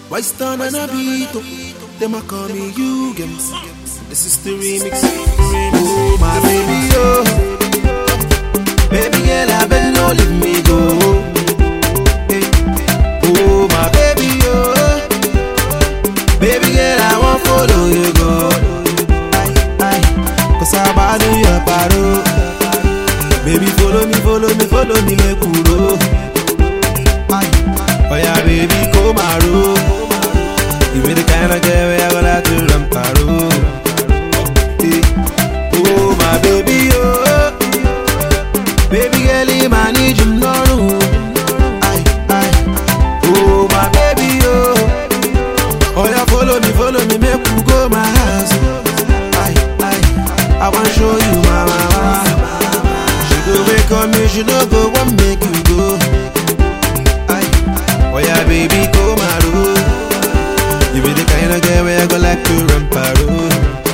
Why stand on a beat? oh? Them a call me you games. This is the remix. Oh my baby, oh. Baby girl, I beg no leave me go. Hey. Oh my baby, oh. Baby girl, I want follow you go. Aye, aye. Cause I'm about to your paro. Baby, follow me, follow me, follow me, make we roll. Aye. Oh yeah, baby, come and roll. You be the kind of girl where I go like to run paro. Hey. Oh my baby, oh. Baby girl, you man need you no room. Aye, aye. Oh my baby, oh. Oh yeah, follow me, follow me, make we go my house. Aye, aye. I want show you my mama. She go wake up me, she no go want make you go. Aye. Oh yeah, baby, go my road. You be the kind of girl where I go like to run parole.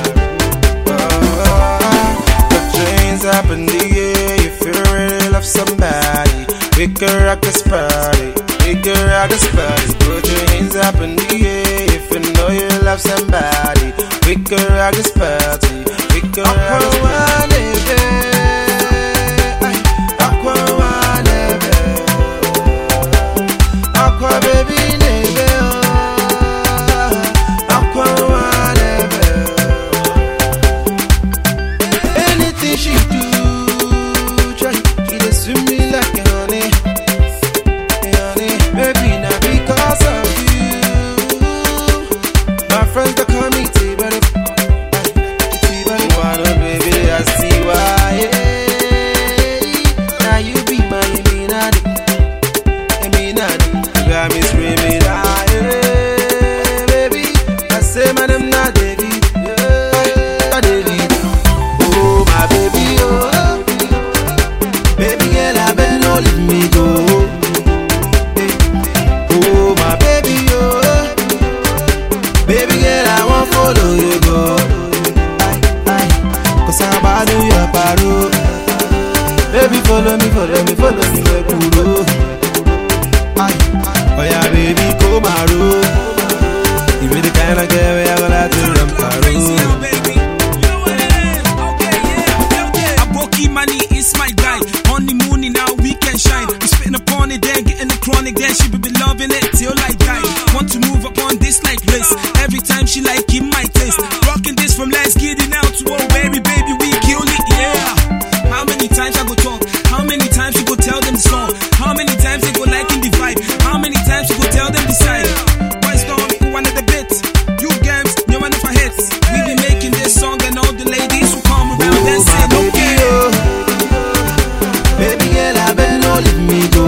Put your hands up in the air if you really love somebody. We can rock this party. We can rock this party. Put your hands up in the air if you know you love somebody. We can rock this party. We can rock this party. Aqua baby nebe oh. Aqua nebe Anything she do, try She dey swim me like a honey, a honey. Maybe not because of you. My friends they call me T-Buddy, T-Buddy. Wanna baby, I see why. Now you be my Illuminati, Illuminati. You got me screaming, ah, yeah, baby. I say my name not David, yeah, not David. Oh my baby, oh Baby girl, I beg no leave me go Eh. Oh my baby, oh Baby girl, I want follow you go Aye, aye Cause I'm about to your paro Baby, follow me, follow me, follow me, make we roll Aye, oh yeah, baby, come and roll You be the kind of girl where I go like to run Crazy, oh, paro baby. You know what it is. Okay, yeah, yeah, yeah. Aboki money is my guy. Honeymoon in our weekend shine. We spitting upon it, then getting the chronic. Then she be be loving it till I die. Want to move upon this like bliss. Every time she like in my taste. Rocking this from last kitty now to oh baby, baby, we kill it, yeah. How many times I go talk? How many times you go tell them the song? How many times they go like in the vibe? How many times you go tell them the side? Why storm one of the bits? You games, you one of our hits. We be making this song and all the ladies who come around Oh, and my say, baby, okay. oh. Baby girl, I beg no leave me go.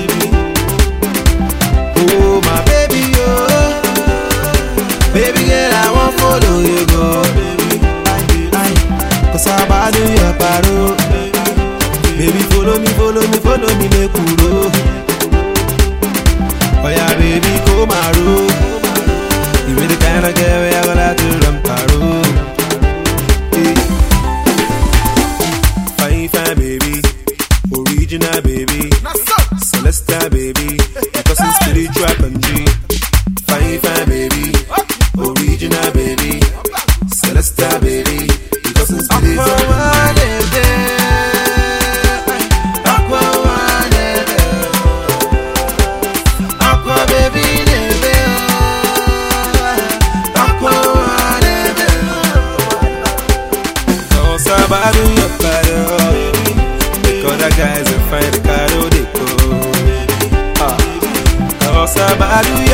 Oh, my baby, oh. Baby girl, I want follow you go. Aye, aye. Cause I'm about to your paro. Baby, follow me, follow me, follow me, make we roll. Oh yeah, baby, come and roll. You be the kind of girl where I go like to run paro. Hey. Fine, fine, baby. Original, baby. Celestial, baby. Because it's spiritual country. Fine, fine, baby. Original, baby. Celestial, baby. Because it's spiritual country. Aqua baby, nebe, oh. Aqua, nebe, Cause I'm about to your body, Because the guys are fine, the car, oh, they go. Ah. Cause I'm about to